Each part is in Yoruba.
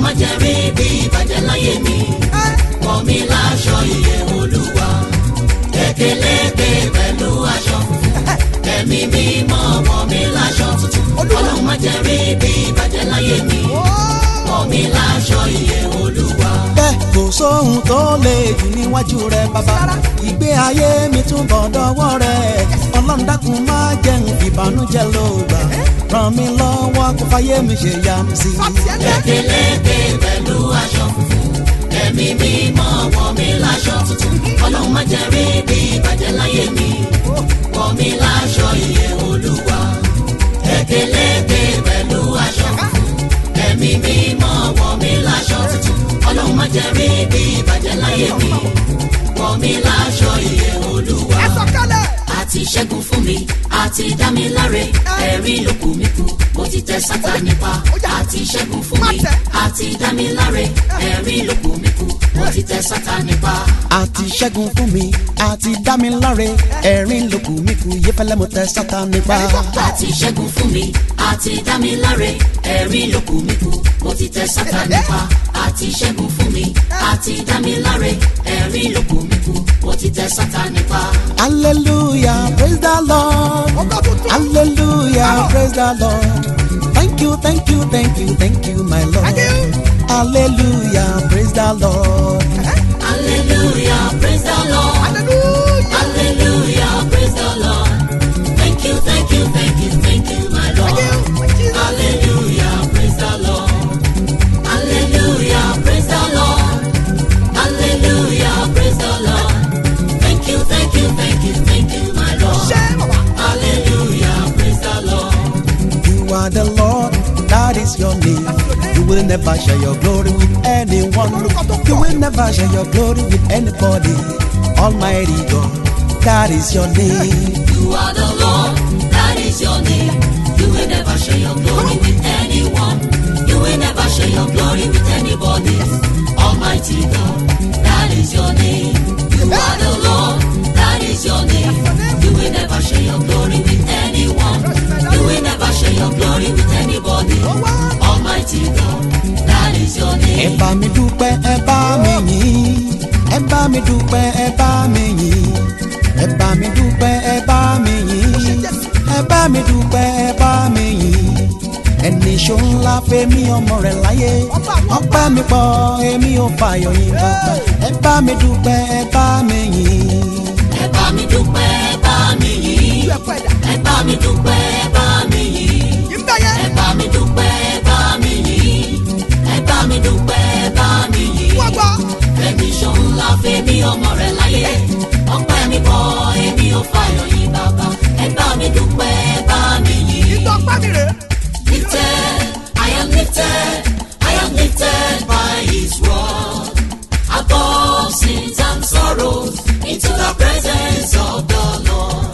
má jẹ́ rí bí ìbàjẹ́ láyé mi wọ̀ mí láṣọ ìyè olúwa kékeré pẹ̀lú aṣọ funfun ẹ̀mí mímọ́ wọ̀ mí láṣọ tuntun ọlọ́run má jẹ́ rí bí ìbàjẹ́ láyé mi wọ̀ mí láṣọ ìyè olúwa. bẹ́ẹ̀ kò sóhun tó lè jù níwájú rẹ bàbá ìgbé ayé mi túbọ̀ dọ́wọ́ rẹ ọlọ́run dákun má jẹ́ n ìbànújẹ́ ló gbà ràn mí lọ́wọ́ kó fàyè mi ṣe yá mi sí. kékeré pẹ̀lú aṣọ funfun ẹ̀mí mímọ́ wọ̀ mí láṣọ tuntun ọlọ́run má jẹ́ rí bí ìbàjẹ́ láyé mi wọ̀ mí láṣọ ìyè olúwa kékeré pẹ̀lú aṣọ funfun ẹ̀mí mímọ́ wọ̀ mí láṣọ tuntun ọlọ́run má jẹ́ rí bí ìbàjẹ́ láyé mi wọ̀ mí láṣọ ìyè olúwa àti ṣẹ́gun fún mi àti dá mi láre ẹ̀rí ló kù mí kù mo ti tẹ Sátánì pa àti ṣẹ́gun fún mi àti dá mi láre ẹ̀rí ló kù mí kù mo ti tẹ Sátánì pa. àti ṣẹ́gun fún mi àti dá mi láre ẹ̀rín lókù mi kù yé fẹ́lẹ́ mo tẹ Sátánì pa. àti ṣẹ́gun fún mi àti dá mi láre ẹ̀rí ló kù mí kù mo ti tẹ Sátánì pa àti ṣẹ́gun fún mi àti dá mi láre ẹ̀rí ló kù mí kù mo ti tẹ Sátánì pa. hallelujah praise the lord hallelujah praise the lord thank you thank you thank you thank you my lord hallelujah praise the lord. hallelujah praise the lord. Hallelujah, praise the Lord. Thank you, thank you, thank you, thank you, my Lord. Hallelujah, praise the Lord. Hallelujah, praise the Lord. Hallelujah, praise the Lord. Thank you, thank you, thank you, thank you, my Lord. Hallelujah, praise the Lord. You are the Lord, that is your name. You will never share your glory with anyone. You will never share your glory with anybody. Almighty God, that is your name. You are the Lord, that is your name. You will never share your glory with anyone. You will never share your glory with anybody. Almighty God, that is your name. You are the Lord, that is your name. You will never share your glory with anyone. You will never share your glory with anybody. Almighty God, that is your Ẹ name. bá mi dúpẹ́, ẹ bá mi yìn. Ẹ bá mi dúpẹ́, ẹ bá mi yìn. Ẹ bá mi dúpẹ́, ẹ bá mi yìn. Ẹ bá mi dúpẹ́, ẹ bá mi yìn. Ẹni ṣó ńlá fẹ́mi ọmọ rẹ̀ láyé. Ọpẹ́ mi pọ̀, èmi ò fàyọ̀ yín bàbá. Ẹ bá mi dúpẹ́, ẹ bá mi yìn. Ẹ bá mi dúpẹ́, ẹ bá mi yìn. Ẹ bá mi dúpẹ́, ẹ bá mi yìn. ẹ bá mi dúpẹ́ ẹ bá mi yìn ẹ bá mi dúpẹ́ ẹ bá mi yìn fẹ́mi ṣòǹlà fẹ́mi ọmọ rẹ̀ láyé ọpẹ́ mi bọ̀ èmi ò fàyọ̀ yìn bàbá ẹ bá mi dúpẹ́ ẹ bá mi yìn lifted I am lifted I am lifted by his word above sins and sorrows into the presence of the Lord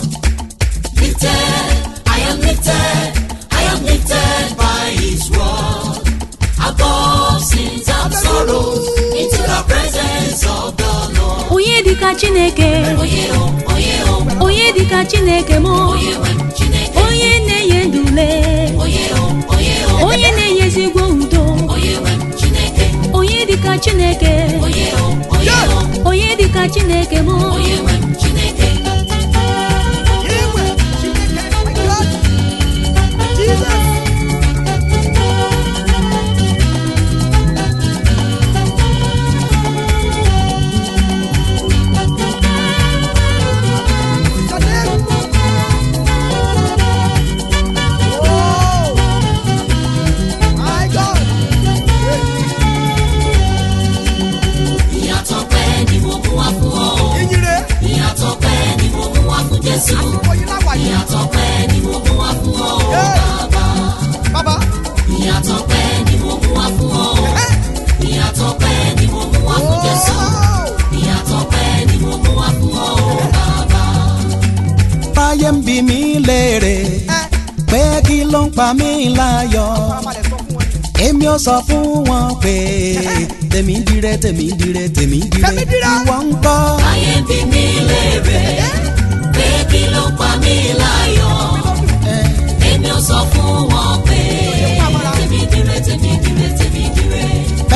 lifted I am lifted I am lifted by his word above sins and sorrows into the presence of the Lord. onye dịka chineke Onye o, onye o, onye dịka chineke m onye nwe m Chineke. onye na-enye ndule Onye o, onye o, onye na-enyezigwo udo onye nwe m Chineke. onye dịka chineke Onye o, onye o, onye dịka chineke m onye nwe m Chineke. Ìyàtọ̀ pẹ́ ni mo mú wá fún ọ. Ìyàtọ̀ pẹ́ ni mo mú wá fún Jésù. Ìyàtọ̀ pẹ́ ni mo mú wá fún ọ. Bàbá. Ìyàtọ̀ pẹ́ ni mo mú wá fún ọ. Ìyàtọ̀ pẹ́ ni mo mú wá fún Jésù. Ìyàtọ̀ pẹ́ ni mo mú wá fún ọ. Bàbá. Táyé ń bi mí léèrè pé kí ló ń pa mí láyọ̀. Èmi ò sọ fún wọn pé tèmi dire tèmi dire tèmi dire ìwọ ń gbọ́. Ayé bí mi léèrè pé kí ló pa mí láyọ̀. Èmi ò sọ fún wọn pé tèmi dire tèmi dire tèmi dire.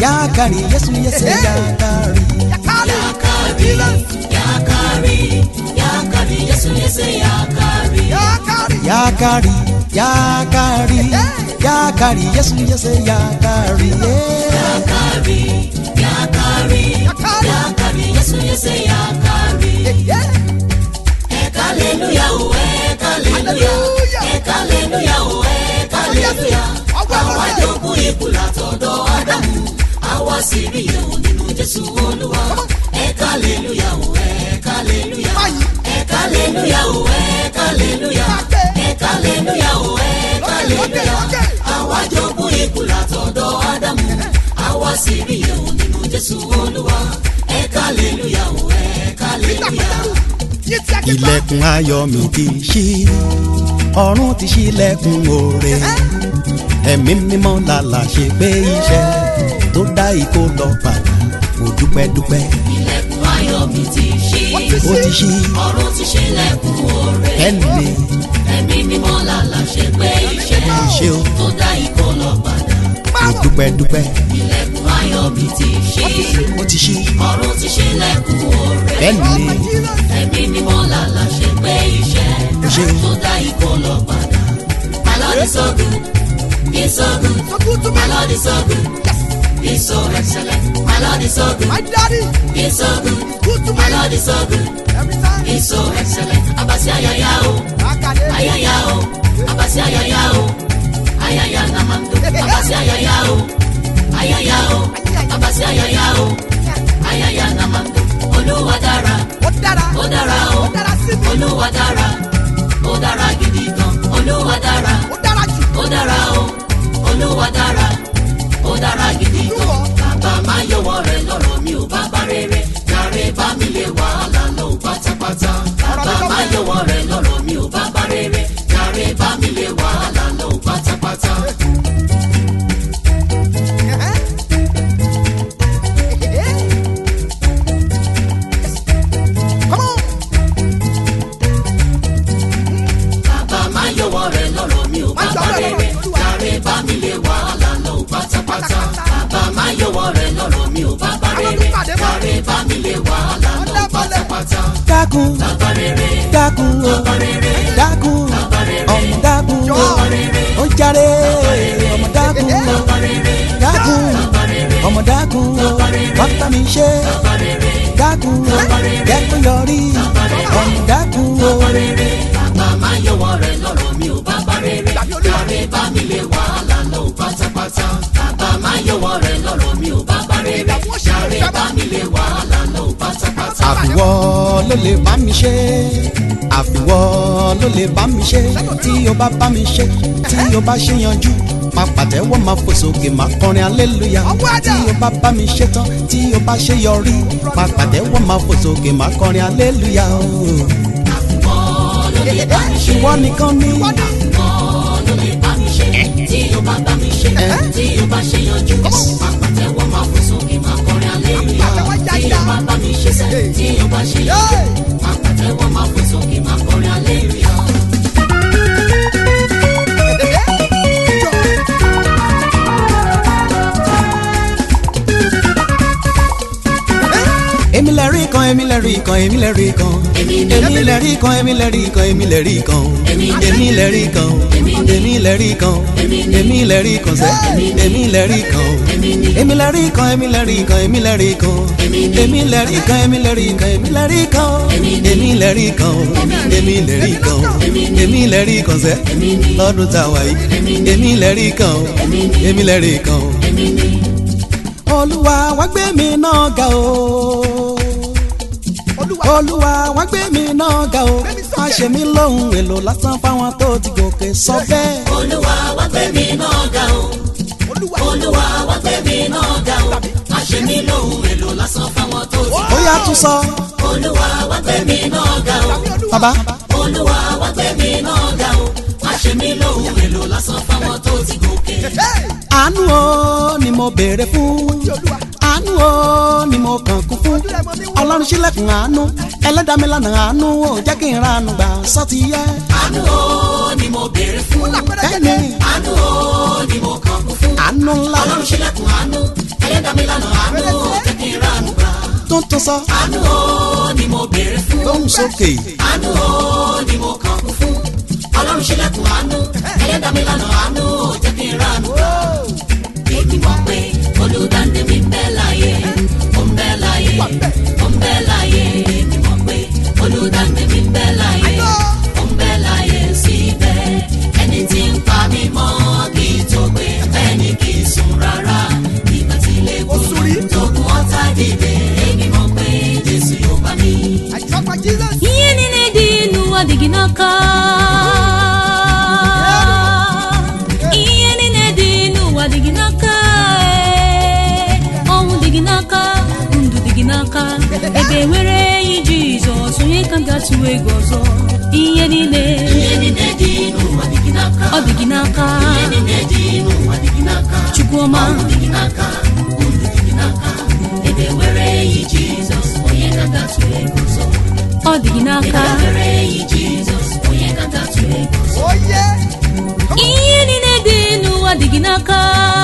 yakari yesu yese yakari yakari yakari yakari yesu yese yakari yakari yakari yakari yesu yese yakari yakari yakari yakari yesu yese yakari Hallelujah, oh, hallelujah, hallelujah, oh, hallelujah. Àwa jogún ikú látọ̀dọ̀ Ádámù, àwa sì rí ìyẹ̀wò nínú Jésù Olúwa. Hallelujah, oh, hallelujah, hallelujah, oh, hallelujah, hallelujah, oh, hallelujah. Àwa jogún ikú látọ̀dọ̀ Ádámù, àwa sì rí ìyẹ̀wò nínú Jésù Olúwa. Hallelujah, oh, hallelujah. ilẹ̀kùn ayọ̀ mi ti ṣí ọ̀run ti ṣílẹ̀kùn oore ẹ̀mí mímọ́ làlà ṣe pé iṣẹ́ tó dá ikó lọ padà mo dúpẹ́ dúpẹ́ ilẹ̀kùn ayọ̀ mi ti ṣí. ó ti ṣí ọ̀run ti ṣílẹ̀kùn oore. ẹ̀mí ẹ̀mí mímọ́ làlà ṣe pé iṣẹ́ ṣe o tó dá ikọ̀ lọ padà. mo dúpẹ́ dúpẹ́ ilẹ̀kùn ayọ̀ mi ti ṣí. ó ti ṣí ọ̀run ti ṣílẹ̀kùn oore. ẹ̀mí ẹ̀mí mímọ́ làlà ṣe pé iṣẹ́ ṣe o tó dá ikọ̀ lọ padà. My Lord is so good, he's so good. My Lord is so good, he's so excellent. My Lord is so good, he's so good. My Lord is so good, he's so excellent. Abasi ayaya o. ayaya o abasi ayaya o ayaya namando abasi ayaya o ayaya o abasi ayaya o ayaya namando olúwa dára ó dára o olúwa dára ó dára gidi gan olúwa dára ó dára o olúwa dára ó dára gidi gan bàbá máa yọwọ́ rẹ lọ́rọ̀ mi ò bá bá rere jàre bá mi lè wàhálà lọ pátápátá bàbá máa yọwọ́ rẹ lọ́rọ̀ mi ò bá bá rere jàre bá mi lè wàhálà lọ pátápátá. bàbá máa yọwọ́ rẹ lọ́rọ̀ mi ò bá bá rere jàre bá mi lè wàhálà lọ pátápátá bàbá máa yọwọ́ rẹ lọ́rọ̀ mi ò bá bá rere jàre bá mi lè wàhálà lọ pátápátá. dákun bàbá rere dákun o bàbá rere dákun bàbá rere ọmọ dákun o bàbá rere ó jàre ọmọ dákun o bàbá rere dákun bàbá rere ọmọ dákun o wá bá mi ṣe bàbá rere dákun o jẹ́ kó yọrí ọmọ dákun o bàbá máa yọwọ́ rẹ lọ́rọ̀ mi ò bá bá rere jàre bá mi lè wàhálà lọ pátápátá bàbá máa yọwọ́ rẹ lọ́rọ̀ mi ò bá bá rere jàre bá mi lè wàhálà lọ pátápátá. àfiwọ́ ló lè bá mi ṣe àfiwọ́ ló lè bá mi ṣe tí o bá bá mi ṣe tí o bá ṣe yanjú máa pàtẹ́wọ́ máa fò sókè máa kọrin aleluya tí o bá bá mi ṣe tán tí o bá ṣe yọrí máa pàtẹ́wọ́ máa fò sókè máa kọrin aleluya o. Wọ́n ló lè bá mi ṣe ìwọ nìkan ni wọ́n ló lè bá mi ṣe tí o bá bá mi ṣe tí o bá ṣe yanjú máa pàtẹ́wọ́ máa fò sókè máa kọrin aleluya tí o bá bá mi ṣe sẹ́ tí o bá ṣe yanjú máa pàtẹ́wọ́ máa fò sókè máa kọrin aleluya. èmi lè rí kan èmi lè rí kan èmi lè rí kan èmi lè rí kan èmi lè rí kan èmi lè rí kan èmi lè rí kan èmi lè rí kan èmi lè rí kan sẹ́ èmi lè rí kan èmi lè rí kan èmi lè rí kan èmi lè rí kan èmi lè rí kan èmi lè rí kan èmi lè rí kan èmi lè rí kan èmi lè rí kan èmi lè rí kan sẹ́ lọ́dún tá a wà yìí èmi lè rí kan èmi lè rí kan olúwa wá gbé mi náà ga o olúwa wá gbé mi náà ga o má ṣe mí lóhùn èlò lásán fáwọn tó ti gòkè sọ bẹ́ẹ̀. olúwa wá gbé mi náà ga o olúwa wá gbé mi náà ga o má ṣe mí lóhùn èlò lásán fáwọn tó ti ó yá tún sọ olúwa wá gbé mi náà ga o bàbá olúwa wá gbé mi náà ga o má ṣe mí lóhùn èlò lásán fáwọn tó ti gòkè. àánú o ni mo béèrè fún àánú o ni mo kàn kún fún ọlọ́run ṣílẹ̀kùn àánú ẹlẹ́dàmílànà àánú ò jẹ́ kí n ránu gbà sọ́tì yẹ. àánú o ni mo béèrè fún bẹ́ẹ̀ni àánú o ni mo kàn kún fún àánú ńlá ọlọ́run ṣílẹ̀kùn àánú ẹlẹ́dàá mi tó ń tó sọ àánú o ni mo béèrè fún. lóhùn sókè àánú o ni mo kàn kún fún. ọlọ́run ṣílẹ̀kùn àánú ẹlẹ́dàá mi lánàá àánú ò jẹ́ kí n ránú gbà. èmi mọ̀ pé olùdáǹdè mi ń bẹ láyé ó ń bẹ láyé ó ń bẹ láyé. èmi mọ̀ pé olùdáǹdè mi ń bẹ láyé ó ń bẹ láyé síbẹ̀. ẹni tí ń pa mí mọ́ kí n tó gbé bẹ́ẹ̀ ni kì í sùn rárá. ìgbà tí ilé kú tógun ọ̀tá dìde èmi mọ̀ pé jésù yóò bá mi. ihe niile dị n'ụwa dị gị n'aka ihe niile dị n'ụwa dị gị n'aka ee. ọnwụ dị gị n'aka ndụ dị gị n'aka ebe nwere enyi jizọs onye ka m ga-atụ egwu ọzọ ihe niile ihe niile dị n'ụwa dị gị n'aka. ọ dị gị n'aka ihe niile dị n'ụwa dị gị n'aka. chukwuọma ọnwụ dị gị n'aka ndụ dị gị n'aka ebe were enyi jizọs onye ga-agatụ ego ụzọ ọ dị gị n'aka ebe were enyi jizọs onye ga-agatụ ego ụzọ ihe niile dị n'ụwa dị gị n'aka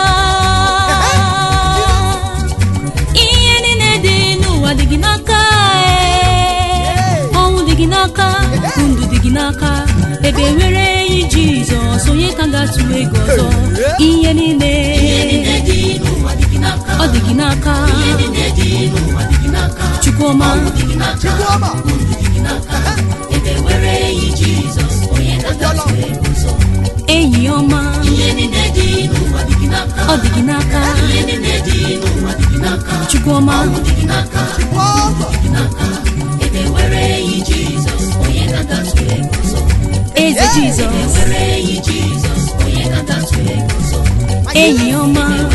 ihe niile dị n'ụwa dị gị n'aka ee. ọnwụ dị gị n'aka ndụ dị gị n'aka ebe nwere enyi jizọs onye ka ga-atụ ego ọzọ ihe niile ihe niile dị n'ụwa dị gị n'aka ọ dị gị n'aka ihe niile dị n'ụwa dị gị n'aka chukwuọma ọnwụ dị gị n'aka ndụ dị gị n'aka ebe were enyi jizọs onye ga-agatụ ego ụzọ enyi ọma ihe niile dị n'ụwa dị gị n'aka ọ dị gị n'aka ihe niile dị n'ụwa dị gị n'aka chukwuọma ọnwụ dị gị n'aka dị n'aka ebe were enyi jizọs onye ga-agatụ ego ụzọ eze jizọs were enyi jizọs onye ga-agatụ ego ụzọ enyi ọma